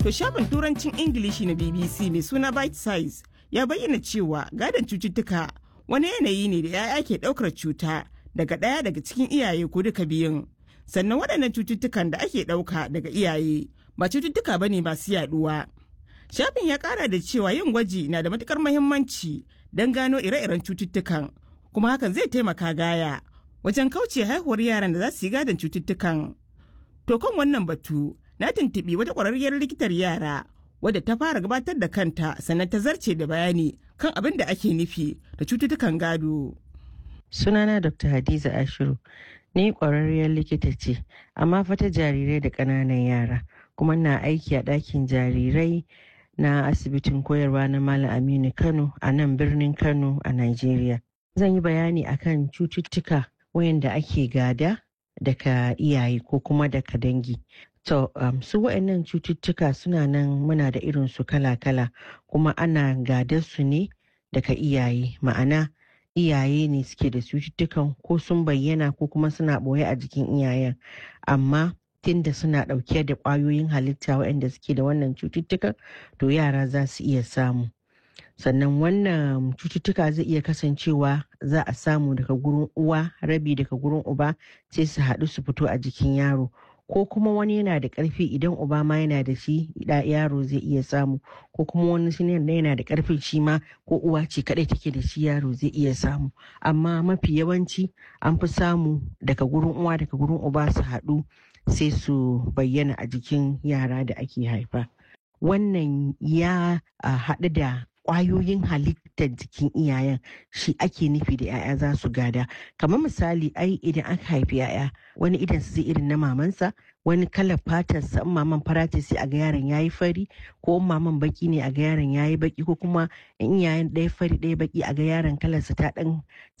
To shafin turancin Ingilishi na BBC mai suna Bite Size ya bayyana cewa gadon cututtuka wani yanayi ne da 'ya'ya ke ɗaukar cuta daga ɗaya daga cikin iyaye ko duka biyun. Sannan waɗannan cututtukan da ake ɗauka daga iyaye ba cututtuka bane masu yaɗuwa. Shafin ya ƙara da cewa yin gwaji na da matukar muhimmanci don gano ire-iren cututtukan kuma hakan zai taimaka gaya wajen kauce haihuwar yaran da za su yi gadon cututtukan. To kan wannan batu na tuntuɓi wata ƙwararriyar likitar yara wadda ta fara gabatar da kanta sannan ta zarce da bayani kan abin da ake nufi da cututtukan gado. Sunana Dr. Hadiza Ashiru, ni ƙwararriyar likita ce, amma fata jarirai da ƙananan yara, kuma na aiki a ɗakin jarirai na asibitin koyarwa na Malam Aminu Kano a nan birnin Kano a Najeriya. Zan yi bayani akan cututtuka wayanda ake gada daga iyaye ko kuma daga dangi. To, um, su waɗannan cututtuka suna nan muna da irin su kala-kala kuma ana gadar su ne daga iyaye ma'ana iyaye ne suke da cututtukan ko sun bayyana ko kuma suna ɓoye a jikin iyayen amma tunda suna ɗauke da ƙwayoyin halitta waɗanda suke da wannan cututtukan to yara za su iya samu sannan wannan cututtuka zai iya kasancewa za a samu daga gurin uwa rabi daga gurin uba sai su haɗu su fito a jikin yaro ko kuma wani yana da ƙarfi idan uba ma yana da shi da yaro zai iya samu ko kuma wani shi yana da ƙarfin shi ma ko uwa ce kaɗai take da shi yaro zai iya samu amma mafi yawanci an fi samu daga gurin uwa daga gurin uba su haɗu sai su bayyana a jikin yara da ake haifa wannan ya haɗu da kwayoyin halittar jikin iyayen shi ake nufi da 'ya'ya za su gada kamar misali ai idan aka haifi 'ya'ya wani idan su zai irin na mamansa wani kalar fatar sa maman fara ce sai a ga yaron yayi fari ko maman baki ne a ga yaron yayi baki ko kuma in iyayen ɗaya fari ɗaya baki a ga yaron kalarsa ta ɗan